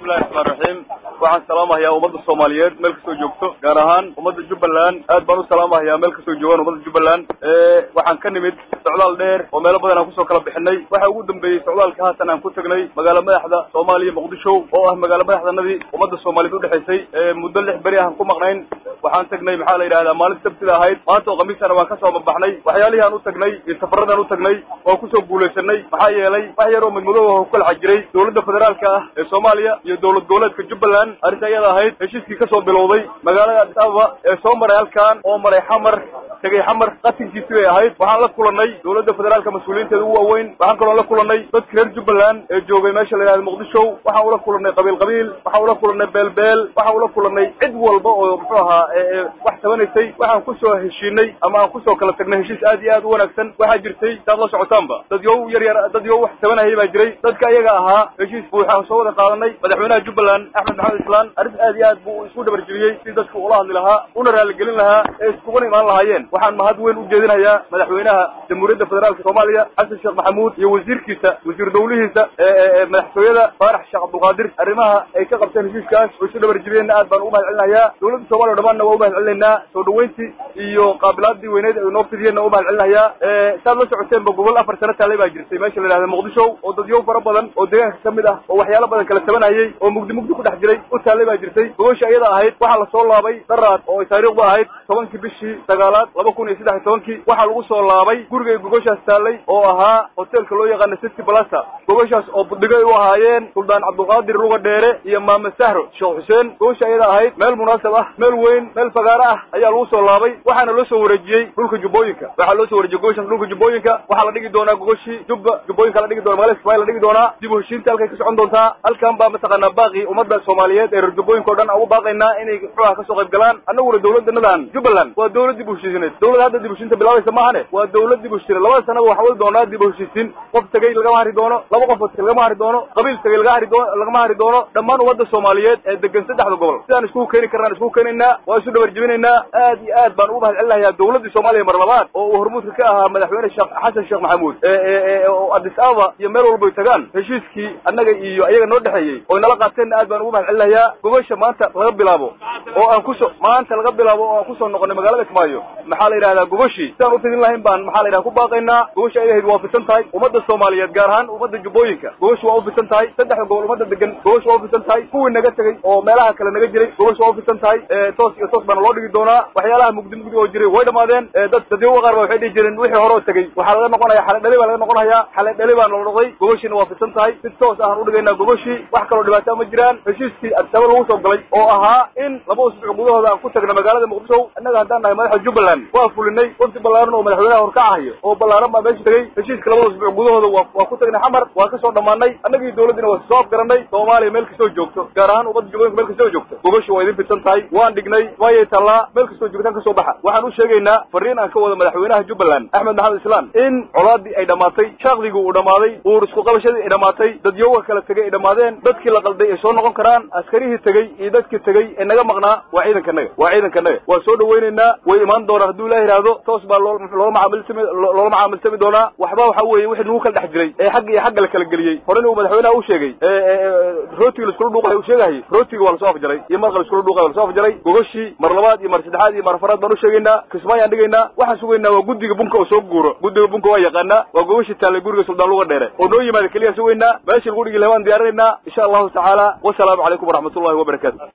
bismillahi raxmaan raxiim waxaan salaamahayaa ummadda soomaaliyeed meel kastoo joogto gaar ahaan ummadda jubbaland aad baan u salaamahayaa meel kastoo joogaan ummadda jubbaland waxaan ka nimid socdaal dheer oo meelo badan aan kusoo kala bixinay waxa ugu dambeeyey socdaalka haatan aan ku tagnay magaalo madaxda soomaaliya muqdisho oo ah magaalo madaxdanadii ummadda soomaaliyeed udhexaysay muddo lix beri aan ku maqnayn waxaan tagnay maxaa la yidhahdaa maalin sabtida ahayd maanta oo khamiisana waan kasoo mabaxnay waxyaalihii aan u tagnay iyo safaradaan u tagnay oo kusoo guulaysanay maxaa yeelay wax yar oo midmadoob ah ku kala jiray dowladda federaalka ah ee soomaaliya iyo dowlad goboleedka jubbaland arrinta iyada ahayd heshiiskii kasoo bilowday magaalada addis ababa ee soo maray halkan oo maray xamar tegay xamar qatinkiisi bay ahayd waxaan la kulanay dowladda federaalka mas-uuliyiinteeda ugu waaweyn waxaan kaloo la kulanay dadka reer jubbaland ee joogay meesha la yidhahda muqdisho waxaan ula kulanay qabiil qabiil waxaan ula kulanay beelbeel waxaan ula kulanay cid walba oo muxuu ahaa wax tabanaysay waxaan kusoo heshiinay ama aan kusoo kala tagnay heshiis aad iyo aad u wanaagsan waxaa jirtay saad la socotaanba dad yow yar yar dad yow wax tabanayay baa jiray dadka iyaga ahaa heshiis buuxaan soo wada qaadanay madaxweynaha jubbaland axmed maxamed islaan arrin aad iyo aad buu isku dhabarjibiyey si dadku ula hadli lahaa una raaligelin lahaa ee iskuguna imaan lahaayeen waxaan mahad weyn u jeedinayaa madaxweynaha jamhuuriyadda federaalka soomaaliya xasan sheekh maxamuud iyo wasiirkiisa wasiir dawlihiisa madaxtooyada faarax sheekh cabdulqaadir arrimaha ay ka qabteen heshiiskaas oo isu dhabarjibiyeenna aad baan ugu mahad celinayaa dowladda soomaliya o dhamaanna waa u mahad celinaynaa soo dhaweyntii iyo qaabilaadii weyneyd ay noo fidiyeenna u mahad celinayaa saad la socoteenba gobol afar sano taalay baa jirtay meesha la yidhahda muqdisho oo dadyow fara badan oo deegaanka ka mid ah oo waxyaalo badan kala tabanayay oo mugdi mugdi ku dhex jiray u taallay baa jirtay gogosha iyada ahayd waxaa lasoo laabay daraad oo ay taariikhdu ahayd tobankii bishii sagaalaad laba kun iyo saddex iyo tobankii waxaa lagu soo laabay gurigay gogoshaas taallay oo ahaa hoteelka loo yaqaana city blasa gogoshaas oo budhigay u ahaayeen suldaan cabdulqaadir luga dheere iyo maame sahro sheekh xuseen gogosha iyada ahayd meel munaasab ah meel weyn meel fagaaro ah ayaa lagu soo laabay waxaana loo soo wareejiyey dhulka jubbooyinka waxaa loo soo warejiyey gogoshaas dhulka jubbooyinka waxaa la dhigi doonaa gogoshii jubba jubbooyinka la dhigi doona magaalada kismaayo la dhigi doonaa dib u heshiinta halkay ka socon doontaa halkan baa mataqaanaa baaqi ummadda soomaaliyeed ee reer jubbooyinka o dhan ugu baaqaynaa inay muxuuha kasoo qayb galaan annaguna dowladanadan jubbaland waa dowlad dib u heshiisineed dowlad hadda dib u heshiinta bilaabaysa maahane waa dowlad dib u heshiisineed labada sanaba waxaa wadi doonaa dib u heshiisiin qof tegey lagama hari doono laba qof lagama hari doono qabiil tegey laga hari doono lagama hari doono dhammaan ummadda soomaaliyeed ee degan saddexda gobol sidaan iskugu keeni karnaan iskugu keenaynaa waa isu dhabar jebinaynaa aad iyo aad baan ugu mahad celinayaa dowladdii soomaaliya mar labaad oo uu hormuudka ka ahaa madaxweyne sheekh xasan sheekh maxamuud oo addis ababa iyo meel walbay tagaan heshiiskii annaga iyo ayaga noo dhexeeyey oy nala qaateenna aad baan ugu mahad celinayaa gogosha maanta laga bilaabo oo aan kusoo maanta laga bilaabo oo aan kusoo noqonay magaalada kismaayo maxaa la yidhahdaa gogoshii sidaan u fidin lahayn baan maxaa la yidhaha ku baaqaynaa gogosha ay ahayd waa fisan tahay ummadda soomaaliyeed gaar ahaan ummadda jubbooyinka gogosha waa u fisan tahay saddexda gobol ummadda degan gogosha waa u fisan tahay kuwii naga tegey oo meelaha kale naga jiray gogosha waa u fisan tahay toos iyo toos baana loo dhigi doonaa waxyaalaha mugdi mugdi oo jiray way dhamaadeen dad dadyoga qaar ba waxay dhihi jireen wixii hore oo tegey waxaa laga noqonaya xale dhali baa laga noqonayaa xale dhali baa nala noqday gogoshiina waa fisan tahay si toos ahaan udhigaynaa gogoshii wax kaloo dhibaataa ma jiraan heshiiskii addisaba lagu soo galay oo ahaa in laba usbuuc gudahooda aan ku tagna magaalada muqdisho innaga haddaan nahay madaxa jubbaland waa fulinay wafdi ballaaran oo madaxweynaha horkacahayo oo ballaaran baa meesha tegey heshiiska labada usbuuc gudahooda waa waa ku tagnay xamar waa kasoo dhammaanay annagii dowladdiina waa soo afgaranay soomaaliya meel kastoo joogto gaar ahaan ummadda jubbooyinka meel kastoo joogto gogoshi waa idin fidsan tahay waan dhignay waayay tallaa meel kastoo joogtaan kasoo baxa waxaan u sheegaynaa fariin aan ka wada madaxweynaha jubbaland axmed maxamed islaan in colaadii ay dhammaatay shaaqdigii uu dhammaaday uur isku qabashadii ay dhammaatay dadyoga kala tegey ay dhammaadeen dadkii la qalday ay soo noqon karaan askarihii tegey iyo dadkii tegey ee naga maqnaa waa ciidankanaga waa ciidankanaga waa soo dhawaynaynaa way imaan doonaan hadduu ilaah yidhaahdo toos baa loo loola macaamilsami loola macaamilsami doonaa waxba waxa weeye wixii nagu kala dhex jiray ee xagga iyo xagga la kala geliyey horena uu madaxweynaha u sheegay rootiga laiskula dhuuqay uu sheegahayay rootiga waa lasoo afjaray iyo marqa laiskula dhuuqay waa lasoo afjaray gogoshii mar labaad iyo mar saddexaad iyo mar afaraad baan u sheegaynaa kismaayaan dhigaynaa waxaan sugaynaa waa guddiga bunka oo soo guuro guddiga bunka waa yaqaanaa waa gogoshii taallay guriga suldaan luga dheere oo noo yimaada keliya sugaynaa meeshii lagu dhigi lahaa waan diyaarinaynaa insha allahu tacaala wasalaamu calaykum waraxmatullahi wabarakatu